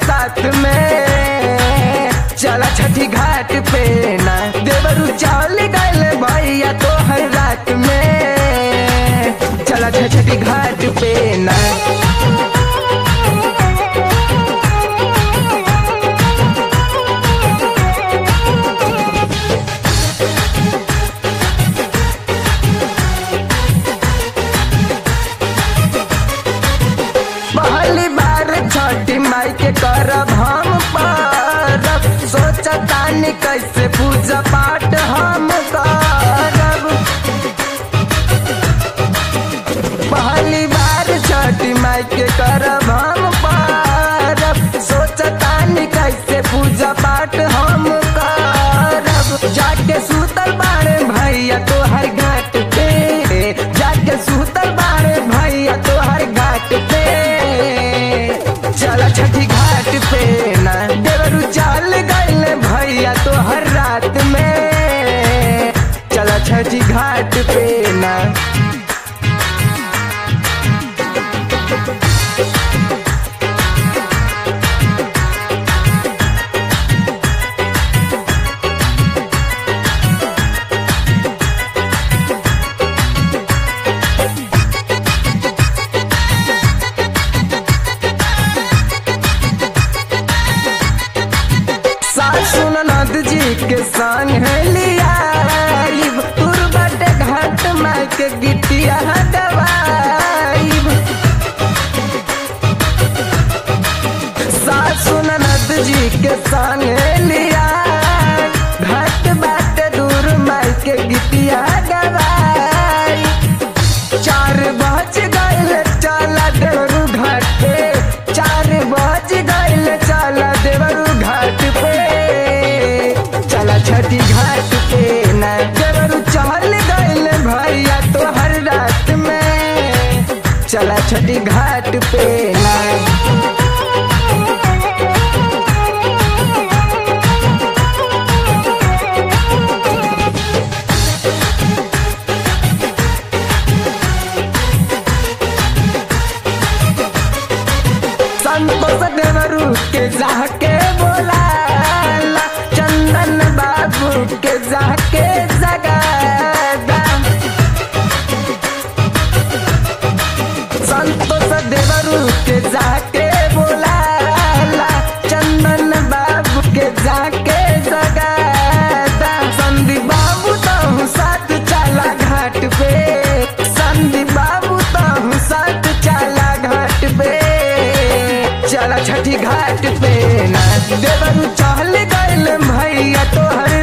साथ में चला छठी घाट पे ना देवरू चाल गल भैया तो हर रात में चला छठी घाट पे ना पहली बार छठी माई के करब हम परब सोचतानी कैसे पूजा पाठ हम करब पहली बार छठी माई के करब हम परब सोचतानी कैसे पूजा पाठ हम करब जाके सुतल बाड़े भैया तोहर घाट पे जाके सुतल बाड़े भैया तोहर घाट पे चला छठी घाट पे ना देवरू चाल गइल भैया तोहर रात में चला छठी घाट पे ना सासु ननद जी के संग है लिया तुरबट घाट माई के गिटिया दवाइब सासु ननद जी के संग है लिया घाट बाट दूर माई के गिटिया दवाई चार बज गइल चला देवरू घाट पे चार बज गइल चला देवरू घाट पे चला छठी घाट पे ना देवरू चल गइल भैया तो हर रात में चला छठी घाट पे ना संतोष देवरू के जाके बोला चंदन बाबू के जाके जगादा संतोष देवरू के जाके बोला चंदन बाबू के जाके जगादा संदीप बाबू तो साथ चला घाट पे संदीप बाबू तो साथ चला घाट पे चला छठी घाट पे ना देवरू चहल गइल भैया तोहर